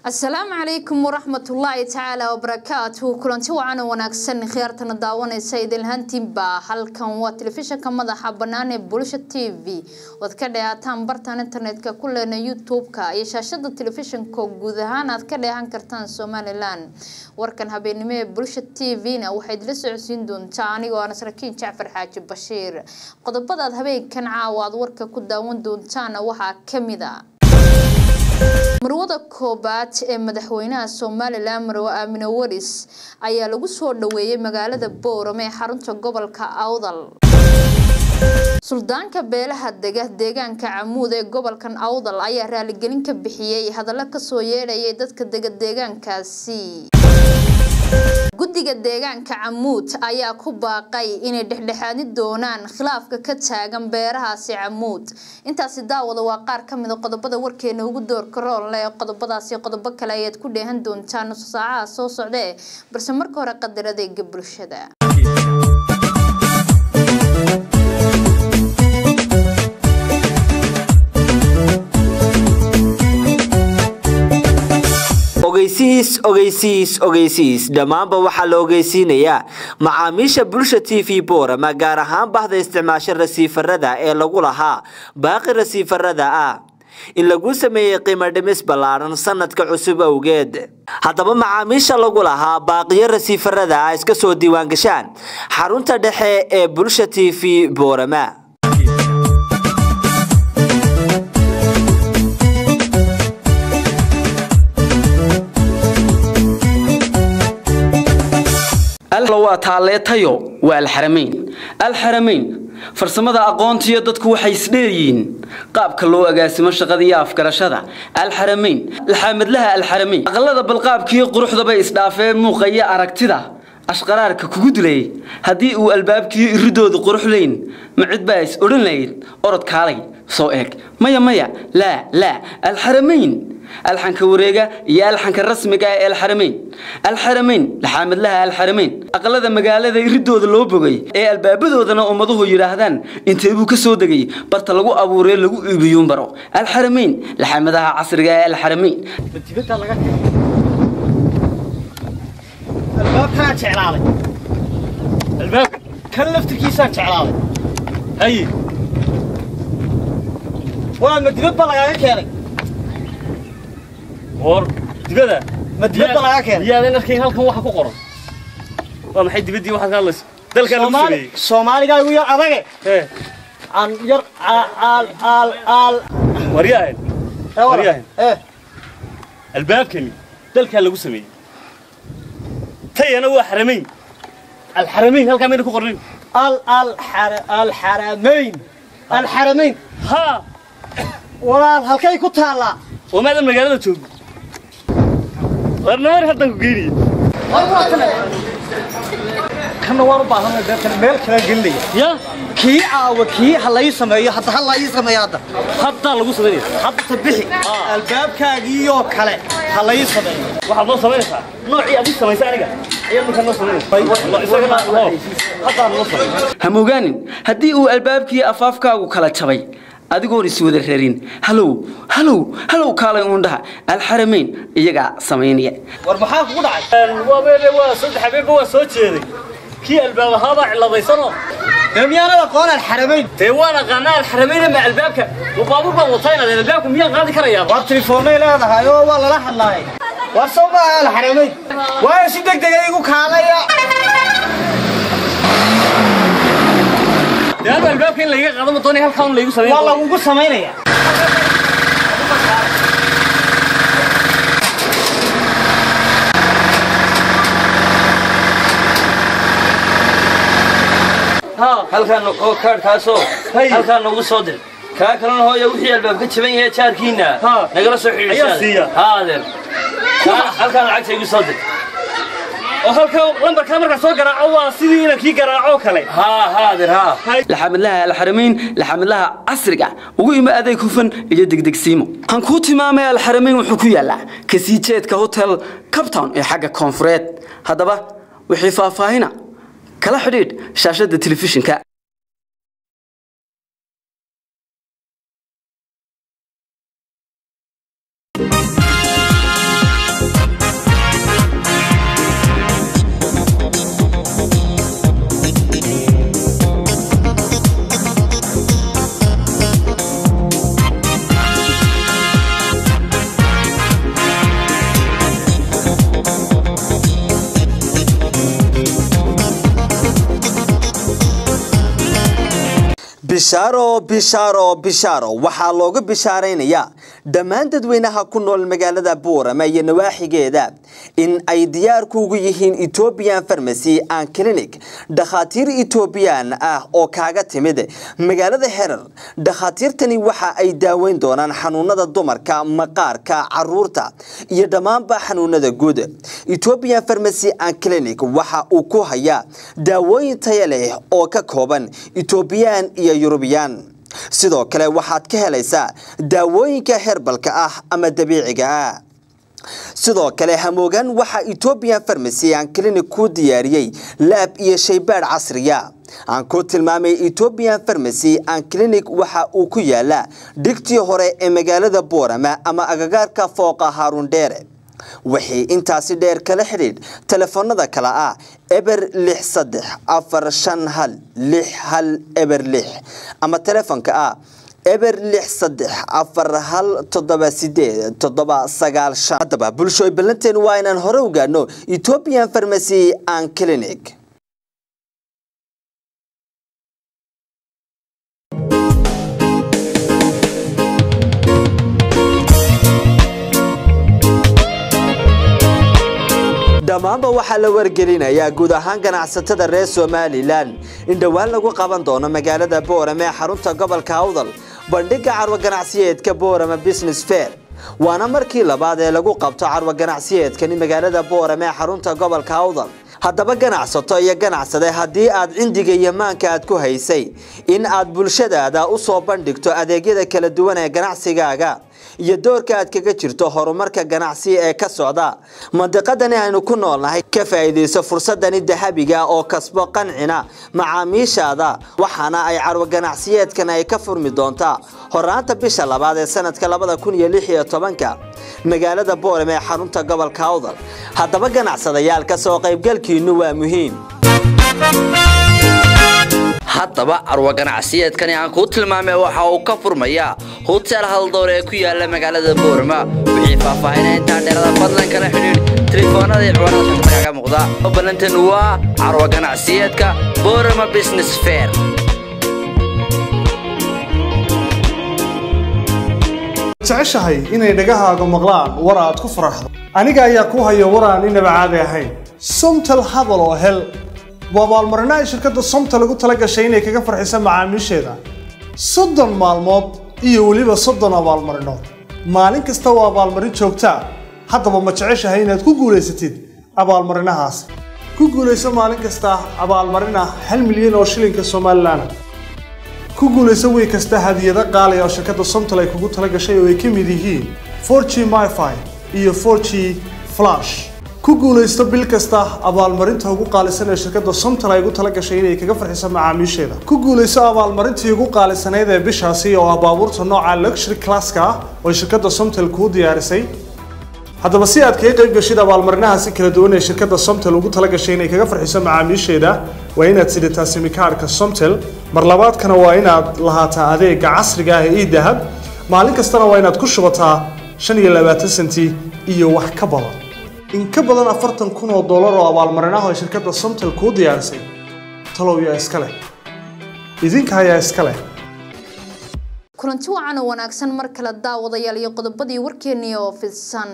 asalaamu calaykum waraxmatullaahi tacaala wabarakaatuhu kulanti wacan oo wanaagsan khiyaartana daawanaysa idilhantiinba halkan waa telefishanka madaxa bannaan ee bulsha t v oad ka dheehaataan bartan internetka ku leena youtube-ka iyo shaashada telefishanka guud ahaan aad ka dheehan kartaan somalilan warkan habeennimo ee bulsha t v-na waxayd la socodsiin doontaa anigoo aan saraakiin jacfar xaaji bashiir qodobadaad habeenkan caawa aad warka ku daawan doontaana waxaa kamid a marwada koobaad ee madaxweynaha somalilan marwe aamine waris ayaa lagu soo dhaweeyay magaalada boorame ee xarunta gobolka awdal suldaanka beelaha dega deegaanka camuud ee gobolkan awdal ayaa raaligelin ka bixiyey hadallo kasoo yeedhayay dadka dega deegaankaasi guddiga deegaanka camuud ayaa ku baaqay inay dhexdhexaadi doonaan khilaafka ka taagan beerahaasi camuud intaasi daawada waa qaar ka mid a qodobada warkeena ugu doorka roonle ee qodobadaasi qodobo kale ayaad ku dheehan doontaan nusu saacaha soo socdee balse marka hore qadar adeega bulshada ogeysiis ogeysiis ogeysiis dhammaanba waxaa la ogeysiinayaa macaamiisha bulsha t v boorama gaar ahaan bahda isticmaasho rasiifarada ee lagu lahaa baaqi rasiifarada ah in lagu sameeyey qiimo dhimis ballaadhan sanadka cusub awgeed haddaba macaamiisha lagu lahaa baaqiyo rasiifarada ah iska soo diiwaangashaan xarunta dhexe ee bulsha t v boorama waa taalleetayo waa alxaramayn alxaramayn farsamada aqoontiyo dadku waxay isdheeryihiin qaabka loo agaasimo shaqada iyo afgarashada alxaramayn alxaamadlaha alxaramayn aqalada balqaabkiiyo quruxdaba isdhaafee muuqa iyo aragtida ashqaraarka kugu dilay haddii uu albaabkiiyo iridoodu qurux layn ma cid baa is odhan lahayd orod kaalay soo eeg maya maya laa laa alxaramayn alxanka wareega iyo alxanka rasmiga ee alxaramayn alxaramayn laxaamadlaha alxaramayn aqalada magaalada iridooda loo bogay ee albaabadoodana ummaduhu yidhaahdaan intee buu ka soo degay barta lagu abuuree lagu iibiyuun baro alxaramayn laxaamadaha casriga ee alxaramayn albaabkaan jeclaaday albaabka kan laftirkiisaan jeclaaday haye waa ma dibad ba lagaaga keenay war dibada ma dibad ba lagaa keenay yaadan arkayn halkan waxa ku qoran waa maxay dibaddii waxaad ka hadlaysa dalkaa lagu soomaali sameeyey soomaaligaagu yar adage ee aan yar aal aal aal waryahan ee wara. Waryahan. ee albaabkani dalkaa lagu sameeyey tayana waa xaramayn alxaramayn halkaa mayna ku qornin al al xara- alxaramayn alxaramayn haa walaal halkay ku taallaa oo maadan magaalada joogo warnamar haddan ku geynaya kanna waan u baahanay deetana meel kala gelinaya ya kii aawa kii ha lai sameeyo hadda ha la ii sameeyo hadda haddaa lagu samaynaya hadda tabixi albaabkaagiiyoo kale ha la ii sameeyo waxaad noo samaynaysaa noocii adig samaysay aniga ayaad markaa noo samaynaysa isagana oo haddaa noo samay hamogaanin haddii uu albaabkii afaafkaagu kala jabay adigoon iswada rarin halow halow halow kaalay uundhaha alxaramayn iyagaa samaynaya war maxaa kugu dhacay waa meele waa saddex habeenba waa soo jeeday kii albaab ahaabaa ciladaysanoo dee miyaanad aqoon alxaramayn dee waan aqaanaa alxaramayna ma albaabka waa baabuur baan wataa inaad albaabka miyaan qaadi karayaa war telefoonay leedahay oo waa lala hadlaayay war soo maaha alxaramayn waayo si deg dega igu kaalaya dee hada albaabka in layga qaado ma doonay halkaa un laygu sameyn waa lagugu samaynaya halkaan oo kaadhkaasoo halkaan noogu soo dir kaa kalena hooya wixii albaab ka jaban yahay jaarkiina Ha. nagala soo Ayaa siiya. xidhiidhsa haa adeer Kaa- halkaan lacagta igu soo dir oo halkaa lambarkaa markaa soo garaaco waa sidii ina kii garaaco kale haa haa adeer haa laxamadlaha alxaramayn laxamadlaha casriga ugu ima adeeg hufan iyo degdegsiimo waxaan kuu tilmaamay alxaramayn wuxuu ku yaalaa kasii jeedka hotel captown ee xagga koonfureed haddaba wixii faahfaahina kala xidhiidh shaashada telefishinka bishaaro bishaaro bishaaro waxaa looga bishaaraynayaa dhammaan dadweynaha ku nool magaalada buurama iyo nawaaxigeeda in ay diyaar kuugu yihiin ethoobian farmacy and clinic dhakhaatiir ethoobiyan ah oo kaaga timid magaalada herar dhakhaatiirtani waxa ay daaweyn doonaan xanuunada dumarka maqaarka caruurta iyo dhammaanba xanuunada guud ethoobian farmacy and clinic waxa uu ku hayaa daawooyin taya leh oo ka kooban ethoobiyan iyo yurubiyaan sidoo kale waxaad ka helaysaa daawooyinka herbalka ah ama dabiiciga ah sidoo kale hamoogan waxaa ethoobian farmacy aan clinic kuu diyaariyey laab iyo shaybaadh casriya aan ku tilmaamay ethoobian farmacy aan clinic waxa uu ku yaalaa dhigtii hore ee magaalada boorama ama agagaarka fooqa haarundheere wixii intaasi dheer kala xidhiidh telefoonada kale ah eber lix saddex afar shan hal lix hal eber lix ama telefoonka ah eber lix saddex afar hal toddoba sideed toddoba sagaal shan haddaba bulshooy ballanteen waa inaan hore u gaadhno ethoobian farmacy and clinic dhammaanba waxaa la wargelinayaa guud ahaan ganacsatada reer somalilan in dhowaan lagu qaban doono magaalada boorame ee xarunta gobolka awdal bandhigga carwo ganacsiyeedka boorame business fair waana markii labaad ee lagu qabto carwo ganacsiyeedkani magaalada boorame ee xarunta gobolka awdal haddaba ganacsato iyo ganacsade haddii aad cindiga iyo maanka aad ku haysay in aad bulshadaada u soo bandhigto adeegyada kala duwan ee ganacsigaaga iyo doorka aad kaga jirto horumarka ganacsi ee ka socda mandiqadani aynu ku noolnahay ka faa'iidayso fursadani dahabiga oo kasbo qancina macaamiishaada waxaana ay carwo ganacsiyeedkan ay ka furmi doontaa horaanta bisha labaad ee sanadka labada kun iyo lix iyo tobanka magaalada boorame ee xarunta gobolka awdal haddaba ganacsadayaal ka soo qaybgalkiinu waa muhiim haddaba carwo ganacsiyeedkani aan kuu tilmaamay waxa uu ka furmayaa hotel haldoor ee ku yaala magaalada boorama wixii faahfaahina intaa dheerada fadlan kala xidhiidh telefoonada iyo ciwaanada shashada kaga muuqda ballantan waa carwo ganacsiyeedka boorama business fair jeceshahay inay dhagahaaga maqlaan war aad ku faraxdo aniga ayaa ku haya war aan inaba caadi ahayn somtel hadal oo hel waa abaalmarino ay shirkadda somtel ugu tala gashay inay kaga farxiso macaamiisheeda soddon maalmood iyo weliba soddon abaalmarinood maalin kasta waa abaalmarin joogtaa haddaba ma jeceshahay inaad ku guulaysatid abaalmarinahaas ku guulayso maalin kasta abaalmarin ah hal milyan oo shilinka somalilan ku guulayso wiil kasta hadiyado qaali oo shirkadda somtel ay kugu tala gashay oo ay ka mid yihiin 4g myfi iyo 4g flash ku guulaysto bil kasta abaalmarinta ugu qaalisan ee shirkadda somtel ay ugu tala gashay inay kaga farxiso macaamiisheeda ku guulayso abaalmarintii ugu qaalisanayd ee bishaasi oo ah baabuurta nooca luxury classka ah oo shirkadda somtel kuu diyaarisay haddaba si aad kaga qayb gashid abaalmarinahaasi kala duwan ee shirkadda somtel ugu tala gashay inay kaga farxiso macaamiisheeda waa inaad sidataa simikaadhka somtel mar labaadkana waa inaad lahaataa adeega casriga ah ee idahab maalin kastana waa inaad ku shubataa shan iyo labaatan senti iyo wax ka badan in ka badan afartan kun oo dollar oo abaalmarinaha oo shirkadda somtel kuu diyaarisay talow yaa iska leh idinka ayaa iska leh kulanti wacan oo wanaagsan mar kale daawadayaal iyo qodobadii warkeennii oo fidsan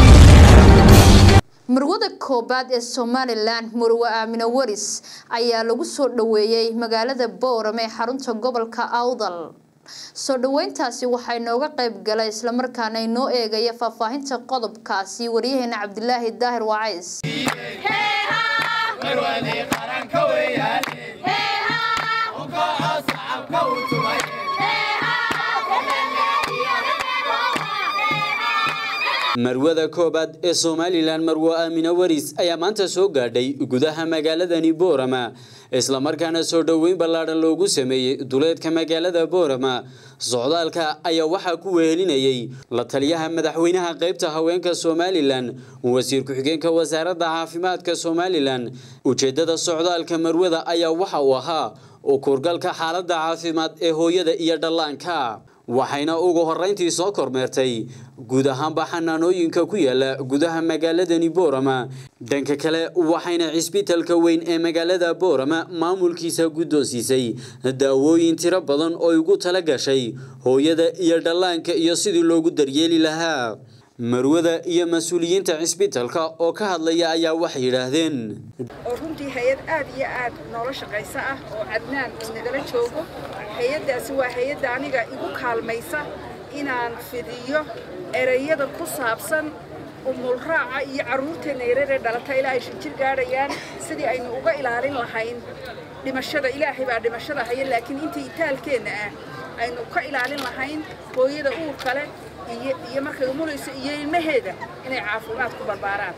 marwada koobaad ee somalilan murwe aamine waris ayaa lagu soo dhaweeyey magaalada boorame ee xarunta gobolka awdal soo dhaweyntaasi waxaa inooga qayb galay islamarkaana inoo eegaya faahfaahinta qodobkaasi waryaheena cabdilaahi daahir wacays marwada koobaad ee somalilan marwo aamine waris ayaa maanta soo gaadhay gudaha magaaladani boorama islamarkaana soo dhoweyn ballaadhan loogu sameeyey duleedka magaalada boorama socdaalka ayaa waxaa ku wehelinayay la taliyaha madaxweynaha qaybta haweenka somalilan wasiir ku-xigeenka wasaaradda caafimaadka somalilan ujeedada socdaalka marwada ayaa waxa uu ahaa u kurgalka xaaladda caafimaad ee hooyada iyo dhallaanka waxayna ugu horreyntii soo kormeertay guud ahaanba xanaanooyinka ku yaala gudaha magaaladani boorama dhanka kale waxayna cisbitalka weyn ee magaalada boorama maamulkiisa guddoonsiisay daawooyin tiro badan oo ugu tala gashay hooyada iyo dhallaanka iyo sidii loogu daryeeli lahaa marwada iyo mas-uuliyiinta cisbitalka oo ka hadlaya ayaa waxay yidhaahdeen oo runtii hay-ad aad iyo aad noola shaqaysa ah oo cadnaan uu nagala joogo hay-addaasi waa hay-adda aniga igu kaalmaysa inaan fidiyo ereyada ku saabsan umulraaca iyo carruurteenna yararee dhalata ilaa ay shan jir gaadhayaan sidii aynu uga ilaalin lahayn dhimashada ilaahay baa dhimashada haya laakiin intii itaalkeenna ah aynu ka ilaalin lahayn hooyada uurka leh iyo markay umulayso iyo ilmaheeda inay caafimaad ku barbaaraan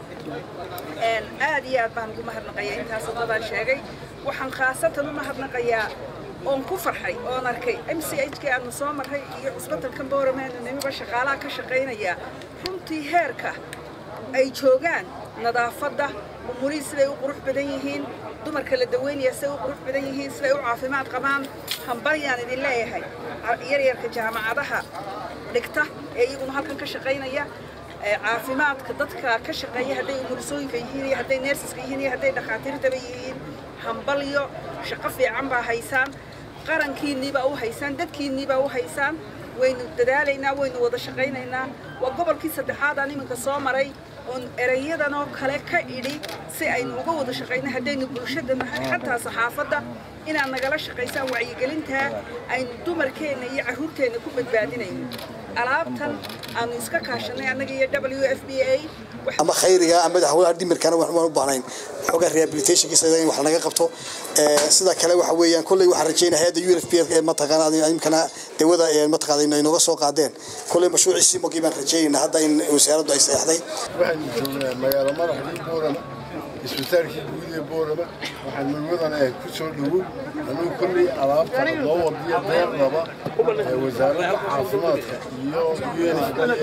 aad iyo aad baan ugu mahadnaqayaa intaas wadadaan sheegay waxaan khaasatan u mahadnaqayaa oon ku farxay oon arkay m c h k aanu soo marray iyo cusbatalkan booramaanu nimiba shaqaalaha ka shaqaynaya runtii heerka ay joogaan nadaafadda umurihii siday u qurux badan yihiin dumarka la daweynaya siday u qurux badan yihiin siday u caafimaad qabaan hambalyaan idin leeyahay yaryarka jaamacadaha dhigta ee iyaguna halkan ka shaqaynaya caafimaadka dadka ka shaqeeya hadday umulisooyinka yihiin iyo hadday neersiska yihiin iyo hadday dhakhaatiirtaba yihiin hambalyo shaqo fiican baa haysaan qarankiinniibaa u haysaan dadkiinniibaa u haysaan waynu dadaalaynaa waynu wada shaqaynaynaa waa gobolkii saddexaad aan iminka soo maray oon erayadan oo kale ka idhi si aynu uga wada shaqayno haddaynu bulshada nahay xataa saxaafadda inaad nagala shaqaysaan wacyigelintaa aynu dumarkeenna iyo carruurteenna ku badbaadinayno alaabtan aanu iska kaashanay annaga iyo w f b a ama khayriga ama madaxweynaha dhimirkana waxaan u baahnayn xoogaa rehabilitationkiisa in wax laga qabto sida kale waxa weeyaan kolley waxaan rajeynaya hayadda u f p ee mataqaana imkana dawada mataqaana inooga soo qaadeen kolley mashruuciisii mogii baan rajeynaynaa hadda in wasaaraddu ay saxday waxaan joognaa magaalo madaxdii boorama isbitaalkii guud ee boorama waxaan marwadan ah ku soo dhowow anuu kolley alaabta loo wadiyo deeqdaba wasaaradda caafimaadka iyo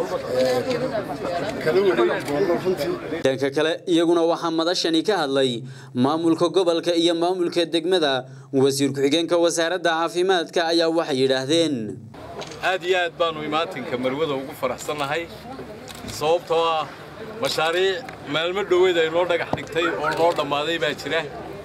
kala wareegi doono runtii dhanka kale iyaguna waxaa madashani ka hadlay maamulka gobolka iyo maamulka degmada wasiir ku-xigeenka wasaaradda caafimaadka ayaa waxay yidhaahdeen aad iyo aad baanu imaatinka marwada ugu faraxsannahay sababtoo ah mashaariic maalmo dhoweed ay noo dhagax dhigtay oo noo dhammaaday baa jira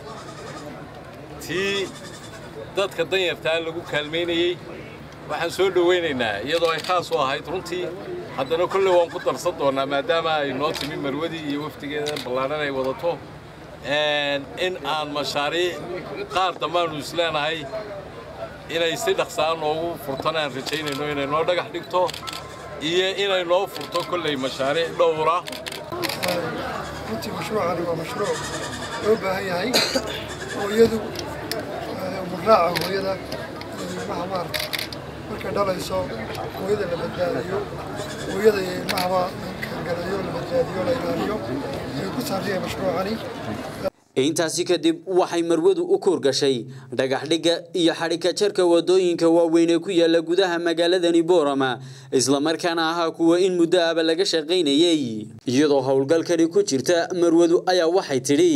tii dadka danyartaa lagu kaalmaynayey waxaan soo dhowaynaynaa iyadoo ay khaas u ahayd runtii haddana kolley waan ku darsan doonnaa maadaama ay noo timi marwadii iyo wafdigeeda ballaadhan ay wadato in aan mashaariic qaar dambaannu isleenahay inay si dhaqsaa noogu furtan aan rajaynayno inay noo dhagax dhigto iyo inay noo furto kolley mashaariic dhowra runtii mashruucani waa mashruuc loo baahan yahay hooyadu muraaca hooyada ilmaha maarta markay dhalayso hooyada la badbaadiyo hooyada iyo ilmahaba kangalayo la badbaadiyo la ilaaliyo ayuu ku saabsanya mashruucani intaasi kadib waxay marwadu u kuurgashay dhagaxdhigga iyo xadhika jarka wadooyinka waaweyn ee ku yaala gudaha magaaladani boorama islamarkaana ahaa kuwa in muddo aba laga shaqaynayey iyadoo howlgalkani ku jirta marwadu ayaa waxay tidhi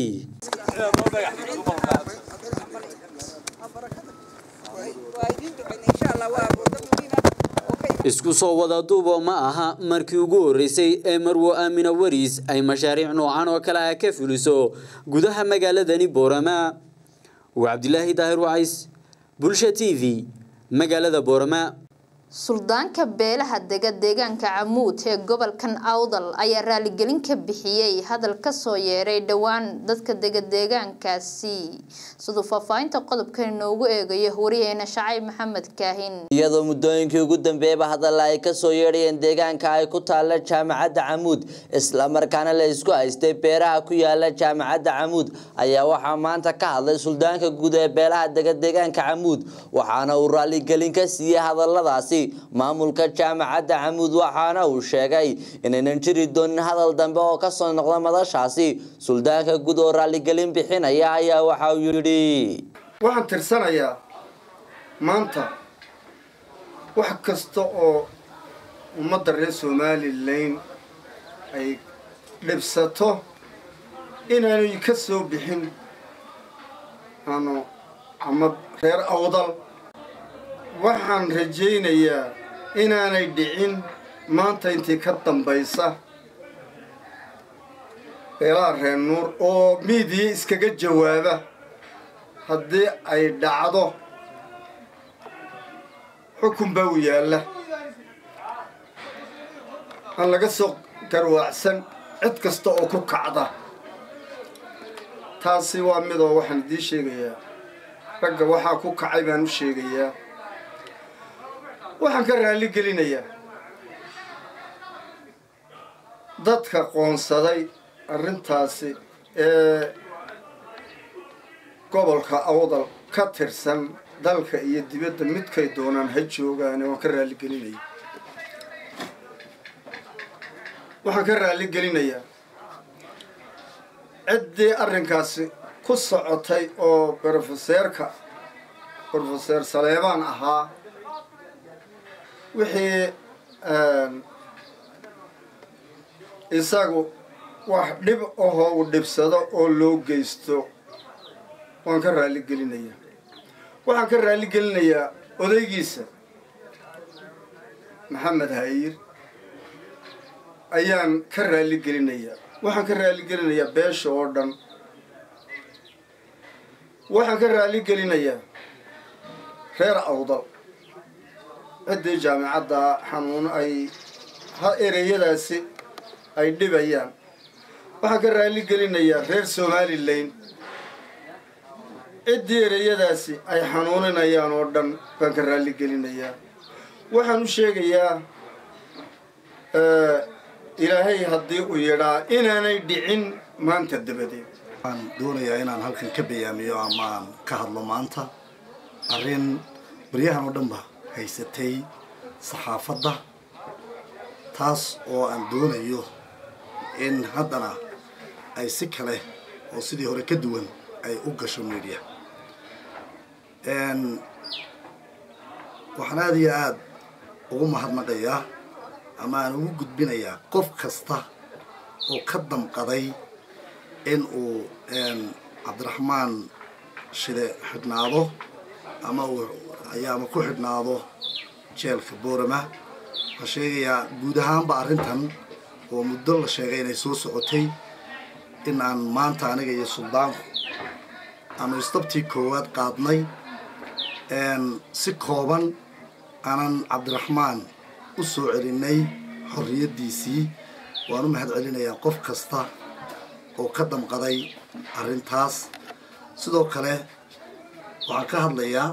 isku soo wada duubo ma aha markii ugu horreysay ee marwo aamina wariis ay mashaariic noocan oo kale ah ka fuliso gudaha magaaladani boorama waa cabdilaahi daahir wacays bulsha t v magaalada boorama suldaanka beelaha dega deegaanka camuud ee gobolkan awdal ayaa raaligelin ka bixiyey hadal kasoo yeeray dhowaan dadka dega deegaankaasi siduu faahfaahinta qodobkan inoogu eegayo wariyeena shacayb maxamed kaahin iyadoo muddooyinkii ugu dambeeyaba hadalla ay kasoo yeedhayeen deegaanka ay ku taalla jaamacadda camuud islamarkaana la isku haystay beeraha ku yaala jaamacadda camuud ayaa waxaa maanta ka hadlay suldaanka guud ee beelaha dega deegaanka camuud waxaana uu raaligelin ka siiyey hadalladaasi maamulka jaamacadda camuud waxaana uu sheegay inaynan jiri doonin hadal dambe oo kasoo noqda madashaasi suldaanka guud oo raaligelin bixinaya ayaa waxa uu yidhi waxaan tirsanayaa maanta wax kasta oo ummadda reer somalilan ay dhibsato inaanay ka soo bixin aanu ama reer awdal waxaan rajaynayaa inaanay dhicin maanta intii ka dambaysa beelaha reer nuur oo miidiya iskaga jawaaba haddii ay dhacdo xukun baa u yaalla aan laga soo garwaacsan cid kasta oo ku kacda taasi waa midoo waxaan idiin sheegayaa ragga waxaa ku kacay baan u sheegayaa waxaan ka raalli gelinayaa dadka qoonsaday arrintaasi ee gobolka awdal ka tirsan dalka iyo dibadda midkay doonaan ha joogaane waan ka raalli gelinaya waxaan ka raalli gelinayaa ciddii arrinkaasi ku socotay oo brofeseerka brofeseer saleebaan ahaa wixii isagu wax dhib ahoo uu dhibsado oo loo geysto waan ka raalli gelinayaa waxaan ka raalli gelinayaa odaygiisa maxamed hayir ayaan ka raalli gelinayaa waxaan ka raalli gelinayaa beesha oo dhan waxaan ka raalli gelinayaa reer awdal ciddii jaamicadda xanuun ay ha ereyadaasi ay dhibayaan waxaan ka raalli gelinayaa reer somalilan ciddii ereyadaasi ay xanuuninayaan oo dhan baan ka raalli gelinayaa waxaan u sheegayaa ilaahay haddii uu yidhaa inaanay dhicin maanta dabadeed waxaan doonayaa inaan halkan ka bayaamiyo amaan ka hadlo maanta arrin baryahan oo dhanba haysatay saxaafadda taas oo aan doonayo in haddana ay si kale oo sidii hore ka duwan ay u gasho media waxaan aada iyo aada ugu mahadnaqayaa ama aan ugu gudbinayaa qof kasta oo ka damqaday in uu cabdiraxmaan shide xidhnaado ama uu ayaama ku xidhnaado jeelka boorama waxaan sheegayaa guud ahaanba arrintan oo muddo la sheegay inay soo socotay in aan maanta aniga iyo suldaanku aanu istabtii koowaad qaadnay si kooban aanan cabdiraxmaan u soo celinay xorriyaddiisii waan u mahad celinayaa qof kasta oo ka damqaday arrintaas sidoo kale waxaan ka hadlayaa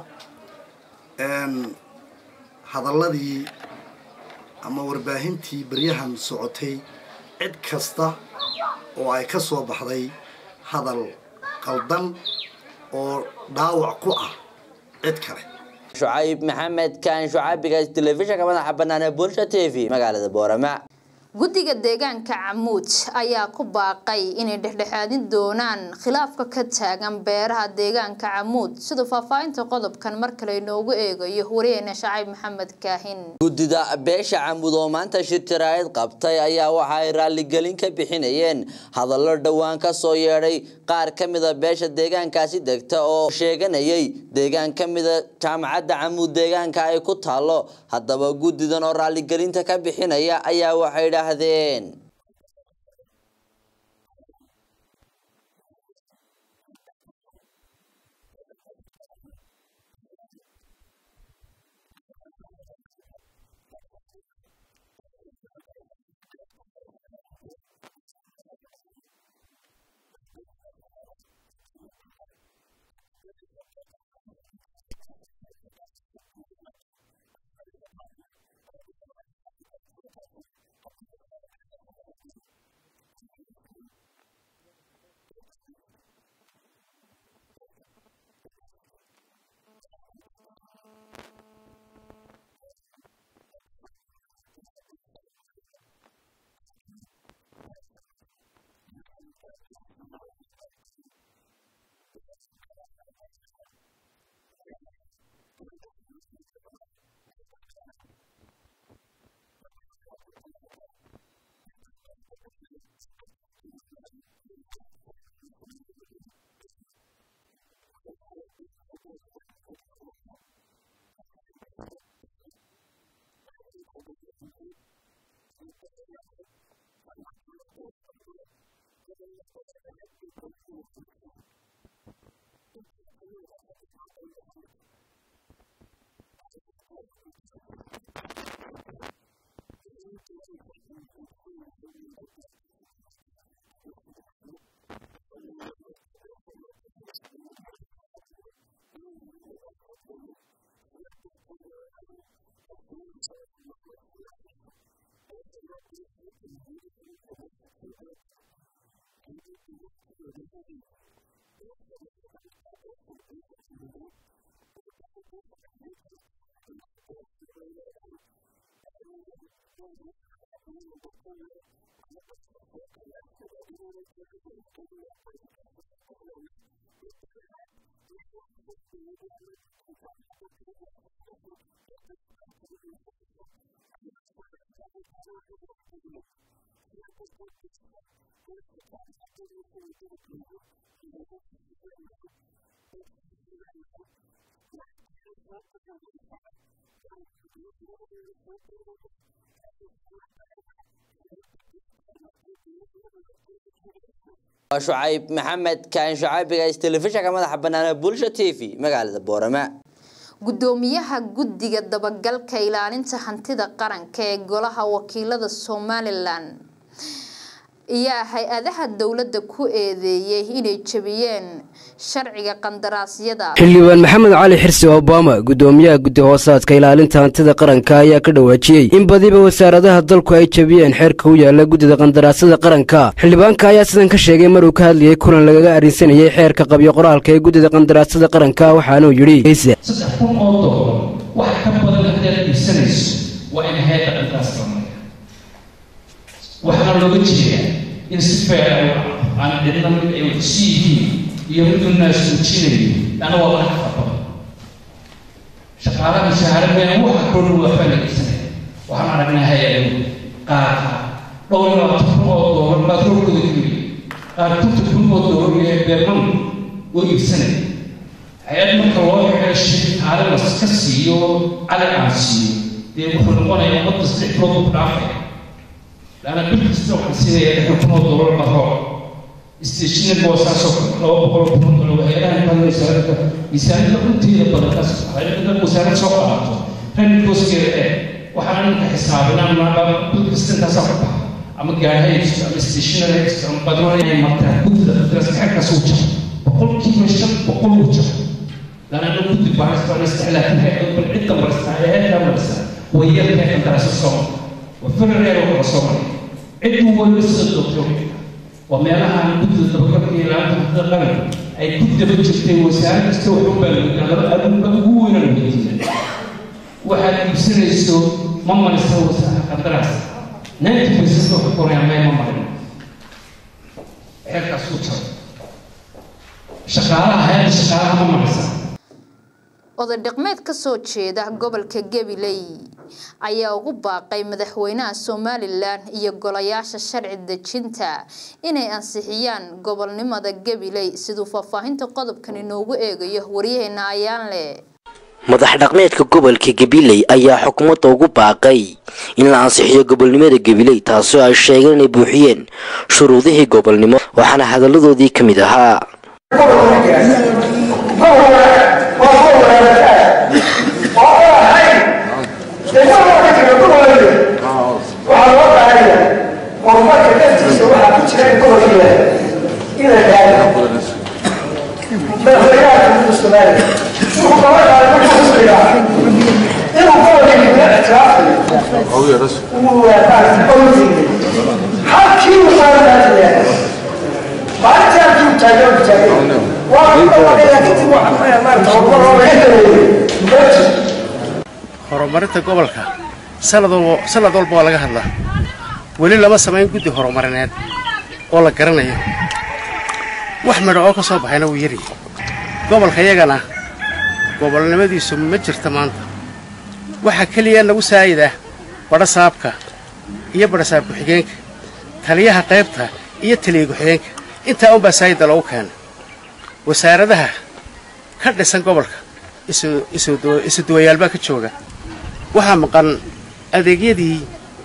hadalladii ama warbaahintii baryahan socotay cid kasta oo ay ka soo baxday hadal qaldan oo dhaawac ku ah cid kale shucayb maxamed kaan shucaabiga telefishinka madaxa bannaan ee bulsha t v magaalada boorama guddiga deegaanka camuud ayaa ku baaqay inay dhexdhexaadin doonaan khilaafka ka taagan beeraha deegaanka camuud sida faahfaahinta qodobkan mar kale inoogu eegayo wariyeena shacayb maxamed kaahin guddida beesha camuud oo maanta shir jaraa'id qabtay ayaa waxa ay raalligelin ka bixinayeen hadallo dhowaan ka soo yeedhay qaar ka mida beesha deegaankaasi degta oo sheeganayay deegaan ka mida jaamacadda camuud deegaanka ay ku taallo haddaba guddidan oo raalligelinta ka bixinaya ayaa waxay idhaahdeen waa shucayb maxamed kaan shacaabiga telefishinka madaxa bannaan bulsha t v magaalada boorama gudoomiyaha guddiga dabagalka ilaalinta hantida qaranka ee golaha wakiilada somalilan ayaa hay-adaha dowladda ku eedeeyay inay jebiyeen sharciga qandaraasyada xildhibaan maxamed cali xirsi obama gudoomiyaha guddi hoosaadka ilaalinta hantida qaranka ayaa ka dhawaajiyey in badiba wasaaradaha dalku ay jebiyeen xeerka u yaala guddida qandaraasyada qaranka xildhibaanka ayaa sidan ka sheegay maruu ka hadlayay kulan lagaga arrinsanayay xeerka qabyo qoraalka ee guddida qandaraasyada qaranka waxaanuu yidhi saddex kun oo doolar wax ka badan haddaad iibsanayso waa in hay-adda qandaras la mariya waxaana looga jeedaa in si feer aan cidna mid ay waxsi yihiin iyo miduu naas uujinayo lana waa wax ka badan shaqaalaha mushaahara been waxa kordhu waa faanagaysanaya waxaan aragnaa hay-adahu qaarka dhowr iyo labaatan kun oo doolar baa roorkooda geliya qaar konton kun oo doolar iyo beerman oo iibsanaya hay-ad marka loo xidho shaqaale laska siiyo cali aan siiyo dee wuxuu noqonayaa ummadda saddex bilood ku dhaafaya laana bil kasta waxaan siinaya lixdan kun oo doolar baro stationary boosaasoo laba boqol kun oo doolar hay-adahan badan wasaaradda miisaaniyada runteeda badan kaas hay-adda wasaarad soo qaadato running cost-keeda ee waxaan ninka xisaabinaa maadaama bil kasta intaasaa ku baxa ama gaarhayso ama stationary ama badnaan inay martaan gudda daraaska xerkaas uu jiro boqolkiiba shan boqol uu jiro لأن أنا كنت بعرف أنا استحلال فيها يقول عدة مرسى هي هي مرسى وهي في درس الصوم وفر غير الصوم عدة هو لسه الدكتور وما أنا عن كنت أتذكر في العام القرن أي كنت بجت وسائل استوى حبا أنا أنا هو أنا المدينة واحد يصير يسوى ماما نسوى قدراس نانتي بيسوى حقوري عمي ماما هيك أسوتها شغالة هاي شغالة ماما نسوى oday dhaqmeed ka soo jeeda gobolka gabiley ayaa ugu baaqay madaxweynaha somalilan iyo golayaasha sharci dejinta inay ansixiyaan gobolnimada gabiley siduu faahfaahinta qodobkan inoogu eegayo waryaheena ayaanle madax dhaqmeedka gobolka gabiley ayaa xukuumadda ugu baaqay in la ansixiyo gobolnimada gabiley taasoo ay sheegeen inay buuxiyeen shuruudihii gobolnimo waxaana hadalladoodii ka mid ahaa horumarka naftiisa waxaa ku jira gobolkiila in la gaaro madaxweynaha xukuumadda soomaaliya wuxuu kaba qaaday markuu isbigaa inuu gobolkiila ictiraafayo uu awdiinay halkii uu saaranaataya maalintii halkii uu taagan uu taagan waa ku dhawaaqaya kadib waxaa maarata horumar oo laga dareeyay horumarinta gobolka sanad walba sanad walba waa laga hadlaa weli lama samayn guddi horumarineed oo la garanayo wax midho oo ka soo baxayna wuu yari gobolka yagana gobolnimadiisu ma jirta maanta waxaa keliya nagu saayida badhasaabka iyo badhasaab ku-xigeenka taliyaha qaybta iyo taliya ku-xigeenka intaa unbaa saayida loogu keena wasaaradaha ka dhisan gobolka isu duwayaal baa ka jooga waxaa maqan adeegyadii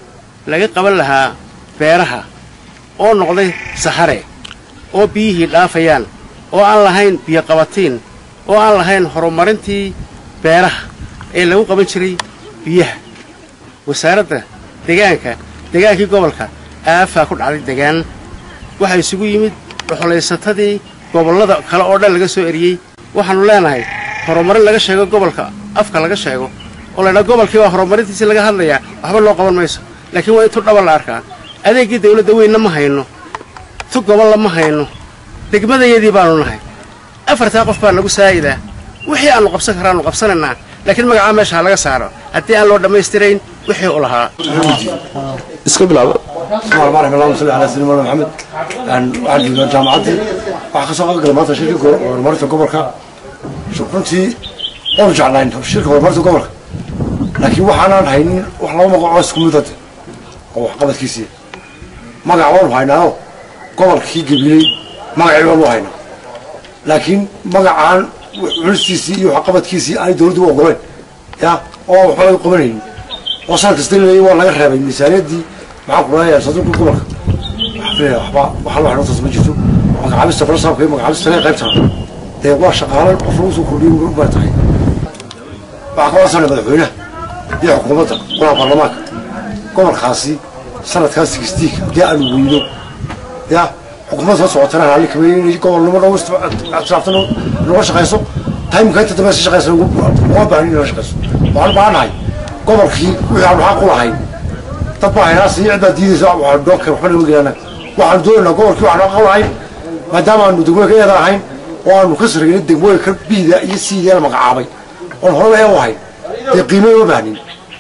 laga qaban lahaa beeraha oo noqday sahare oo biyihii dhaafayaan oo aan lahayn biyoqabatiin oo aan lahayn horumarintii beeraha ee lagu qaban jiray biyaha wasaaradda degaanka degaankii gobolka aafaa ku dhacday degaan waxaa isugu yimid dhuxulaysatadii gobollada kale oo dhan laga soo eriyey waxaannu leenahay horumarin laga sheego gobolka afka laga sheego oo laydhaa gobolkii baa horumarintiisii laga hadlayaa waxba loo qaban mayso laakiin waa in tu dhaba la arkaa adeeggii dawladda weynna ma hayno tu gobolla ma hayno degmadayadii baannu nahay afartaa qof baa nagu saa'idaa wixii aannu qabsan karaannu qabsanaynaa laakiin magacaa meesha ha laga saaro haddii aan loo dhammaystirayn wixii u lahaa iska bilaabo bismillahi allahumma salli ala sayyidina maxamed aan waxaan joognaa jaamacaddii waxaa kasoo qayb galay maanta shirka horumarinta gobolka runtii waanu jeclayn shirka horumarinta gobolka laakiin waxaanaan haynin wax laba magacoo isku midad oo waxqabadkiisii magac waanu haynaao gobolkii gabiley magacii waanu haynaa laakiin magacaan cunistiisii iyo waxqabadkiisii aanay dawladdu u ogoleen ya oo waxba laga qabanaynin oo san kasta leeyay waa laga reebay miisaaniyaddii maxaan ku leeyahay saduuqa gobolka waxba waxa loo xidhantaas ma jirto magacaabista falasaabka iyo magacaabista lee qaybtana dee waa shaqaalan qof lagu soo kordhiyay ubaa tahay waxaa ka wadsana madaxweynaha iyo xukuumadda golaha baarlamaanka gobolkaasi sanadkaas sigistiik haddii aanu weyno ya xukuumadda soo socotana raalli kameeyey inay gobolnimo dhow islaaftan noga shaqayso taymka inta dambe si shaqaysa uga baahan in la shaqayso waxaan u baahannahay gobolkii wixii aanu xaq u lahayn dad baa haynaasi cid baa diidaysa waxaan doonka waxba nama gelana waxaanu doonaynaa gobolkii waxaanu xaq u lahayn maadaama aanu degmooyinka eeda ahayn oo aanu ka sarreynay degmooyinka biida iyo siidaa la magacaabay oon horeba ee u ahayn dee qiimay uma baahnin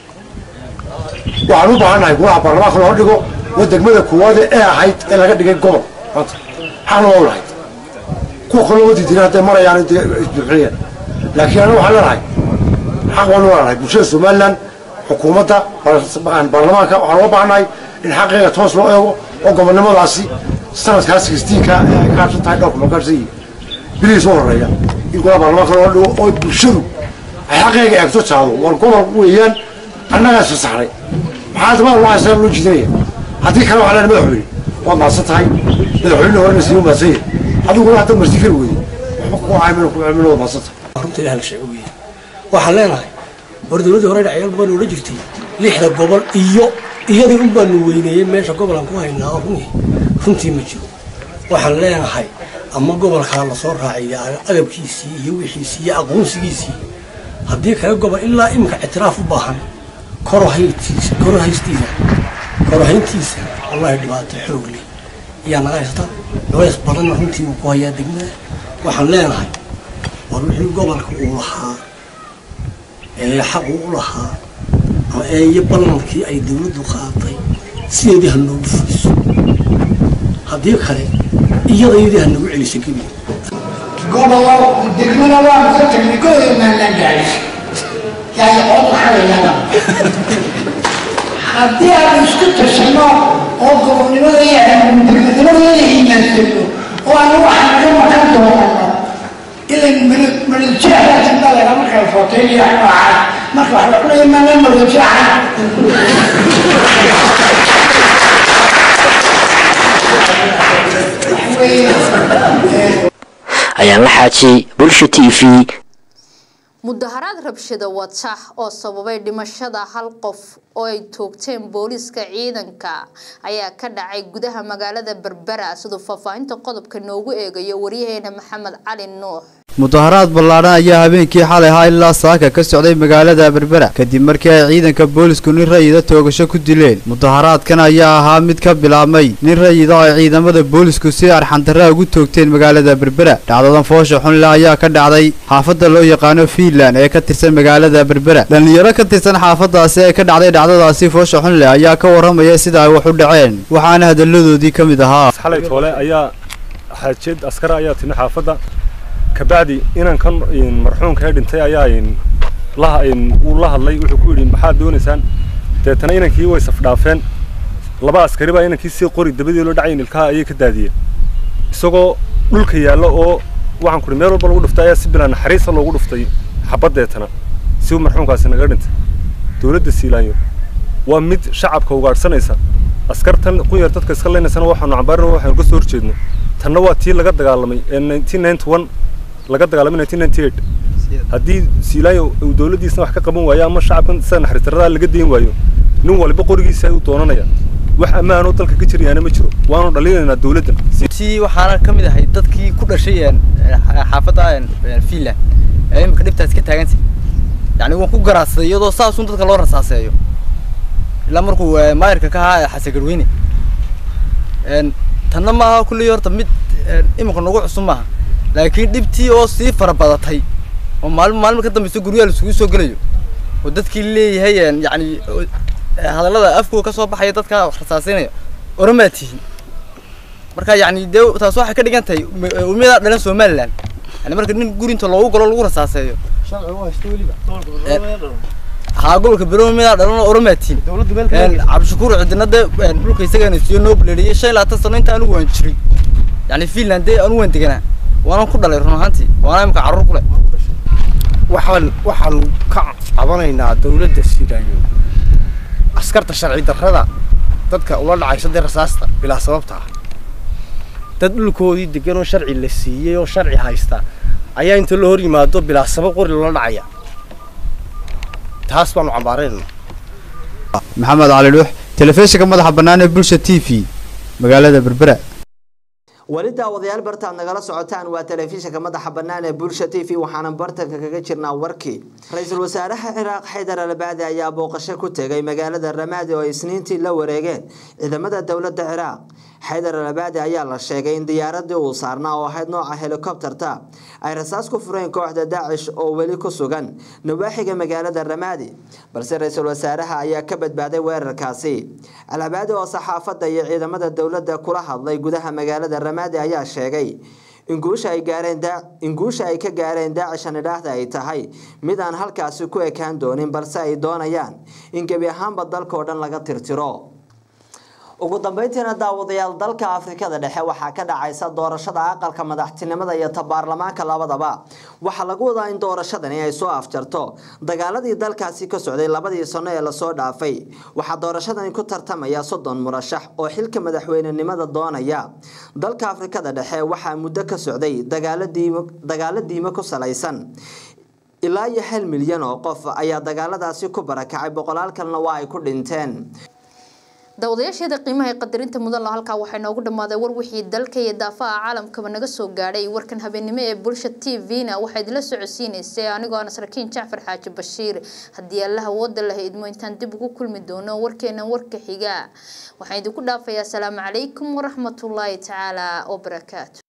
waxaan u baahannahay golaha baarlamaanka loo dhigo waa degmada koowaad ee ahayd ee laga dhigay gobol maanta xaqna waa u lahayd kuwa kale loo diidina hadday marayaan dee isbuuxinayaan laakiin anaga waxaan leenahay xaq waanu leenahay bulshada somaliland xukuumadda baarlamaanka waxaan uga baahannahay in xaqiiqa toos loo eego oo gobonnimadaasi sanadkaas sigistiinka ee ay kaabsan tahay dhowrka magaarsan yihiin bilihiis u horeeya in golaha baarlamaanka loo dhigo oo bulshadu ay xaqiiga eegto jaado war gobol weeyaan annagaas fasaxnay maxaa dama loo haysaa loo jiidanaya haddii kale waxaa leenahay madaxweyne waad mahadsan tahay madaxweyne horena sii mahadsan yahay adiguna hadda marti kari weyday waxba ku caamin ku caamin waad mahadsan tahay runta ilaah la sheego weeye waxaan leenahay hor dowladdii hore dhacyaal badan odhan jirtay lixda gobol iyo iyadii un baanu weyneeyey meesha gobolaan ku haynaa oo runii runtii ma jiro waxaan leenahay ama gobolkaa lasoo raaciya agabkiisii iyo wixiisii iyo aqoonsigiisii haddii kale gobol ilaa iminka ictiraaf u baahan korohayntiisa korohaystiisa korohayntiisa wallahi dhibaato xoog leh ayaa naga haysta culays badanna runtii uu ku hayaa degmada waxaan leenahay war wixii gobolka uu lahaa ee xaqu u lahaa ee iyo ballankii ay dawladdu qaatay sideedii ha noogu fuliso haddii kale iyadayadii ha nagu celiso gebi gobolo degmada waanu ka tagnay gobolnaan la gaadhay yaay cod waxalayana haddii aan isku tashano oo gobolnimada iyo degmadnimadeeda iimaansano oo aan waxaan ka maqan doonano ilan madajeexda jimdalena marka la footeynayo noocaas marka waxba cunaya maana madajeexa ayaan la xaajiyey bulsha t v mudaharaad rabshada wata oo sababay dhimashada hal qof oo ay toogteen booliiska ciidanka ayaa ka dhacay gudaha magaalada berbera siduu faahfaahinta qodobka noogu eegayo waryaheena maxamed cali nuux mudaharaad ballaadhan ayaa habeenkii xalay ahaa ilaa saaka ka socday magaalada berbera kadib markii ay ciidanka boolisku nin rayida toogasho ku dileen mudaharaadkan ayaa ahaa mid ka bilaabmay nin rayida oo ay ciidamada boolisku si arxandarra ugu toogteen magaalada berbera dhacdadan foosha xunle ayaa ka dhacday xaafadda loo yaqaano fiinland ee ka tirsan magaalada berbera dhallinyaro ka tirsan xaafadaasi ee ka dhacday dhacdadaasi foosha xunle ayaa ka warramaya sida ay wax u dhaceen waxaana hadalladoodii ka mid ahaa xalay toole ayaa xaajiyad askara ayaa timi xaafadda kabacdi inankan marxuumka ee dhintay ayaa uu la hadlay wuxuu ku yidhi maxaad doonaysaan deetana inankii way safdhaafeen laba askari baa inankii si qori dabadii loo dhacayn ilkaha ayay ka daadiyeen isagoo dhulka yaalla oo waxaan ku meel walba lagu dhuftay ayaa si bilaa naxariisa loogu dhuftay xabad deetana si uu marxuumkaasi naga dhintay dowladda siilaanyo waa mid shacabka ugaadhsanaysa askartan qunyar dadka iska leynaysana waxaanu cambaarina waxaanu ka soo horjeedno tanna waa tii laga dagaalamay ee nineteen ninety one laga dagaalamay nineteen ninety eight haddii siilaayo uu dowladdiisna wax ka qaban waayo ama shacabkan sida naxariistarradaa laga dayn waayo nin waliba qorigiisa ayuu doonanaya wax ammaanoo dalka ka jirayaana ma jiro waanu dhalinaynaa dowladdan si waxaana ka mid ahay dadkii ku dhashay xaafadda finland ee imika dhibtaas ka taagantay yani waan ku garaadsaday iyadoo saasun dadka loo rasaaseeyo ilaa markuu maayarka ka ahaa xasan garweyne tanna maaha kulley horta mid imika nagu cusub maaha laakiin dhibtii oo sii fara badatay oo maalin maalin ka dambeysa guryaha laisugu soo gelayo oo dadkii leeyahay yani hadallada afkooda ka soo baxaya dadka rasaasinaya oramaa tihin marka yani dee taas waxay ka dhigan tahay umiyadaa dhalan somaliland yani marka nin gurinta loogu galo lagu rasaaseeyo haa gobolka berowe miyadaa dhalan oo oramaa tihin cabdishakuur cidina dee dhulka isagana siiyo noo buleeriyay shan iyo labaatan sano inta anigu waan jiray yani finland dee anigu waan deganaa waanan ku dhalay run ahaantii waana imika carruur ku leh waxaan waxaan ka cabanaynaa dowladda siidaayo askarta sharci darrada dadka ula dhacaysa dee rasaasta bilaa sababta ah dad dhulkoodii degan oo sharci la siiyey oo sharci haysta ayaa inta la hor yimaado bilaa sabab qori loola dhacaya taas baanu cambaaraynaa maxamed cali dhuux telefishinka madaxa bannaan ee bulsha t v magaalada berbera weli daawadayaal bartaad nagala socotaan waa telefishinka madaxa bannaan ee bulsha t v waxaana bartanka kaga jirnaa warkii ra-iisul wasaaraha ciraaq xaydar albaadi ayaa booqasho ku tegay magaalada ramaadi oo isniintii la wareegeen ciidamada dowladda ciraaq xaydar albaadi ayaa la sheegay in diyaaradii uu saarnaa oo ahayd nooca helikobterta ay rasaas ku fureen kooxda daacish oo weli ku sugan nawaaxiga magaalada ramaadi balse ra-iisul wasaaraha ayaa ka badbaaday weerarkaasi albaadi oo saxaafadda iyo ciidamada dowladda kula hadlay gudaha magaalada ramaadi ayaa sheegay in guusha ay gaareen in guusha ay ka gaareen daacishan idhaahda ay tahay mid aan halkaasi ku ekaan doonin balse ay doonayaan in gebi ahaanba dalka oo dhan laga tirtiro ugu dambeyntiina daawadayaal dalka afrikada dhexe waxaa ka dhacaysa doorashada aqalka madaxtinimada iyo ta baarlamaanka labadaba waxaa lagu wadaa in doorashadani ay soo afjarto dagaaladii dalkaasi ka socday labadii sano ee lasoo dhaafay waxaa doorashadani ku tartamaya soddon murashax oo xilka madaxweynenimada doonaya dalka afrikada dhexe waxaa muddo ka socday dagaalo diimo ku salaysan ilaa iyo hal milyan oo qof ayaa dagaaladaasi ku barakacay boqolaal kalena waa ay ku dhinteen daawadayaasheeda qiimaha ee qadarinta mudan la halkaa waxay noogu dhammaaday war wixii dalka iyo daafaha caalamkaba naga soo gaadhay warkan habeenimo ee bulsha t v-na waxaa idila socodsiinaysay anigoo aan saraakiin jacfar xaaji bashiir haddii allaha wooda laha idmo intaan dib ugu kulmi doono warkeena warka xiga waxaan idinku dhaafayaa asalaamu calaykum waraxmatullaahi tacaala wabarakaatu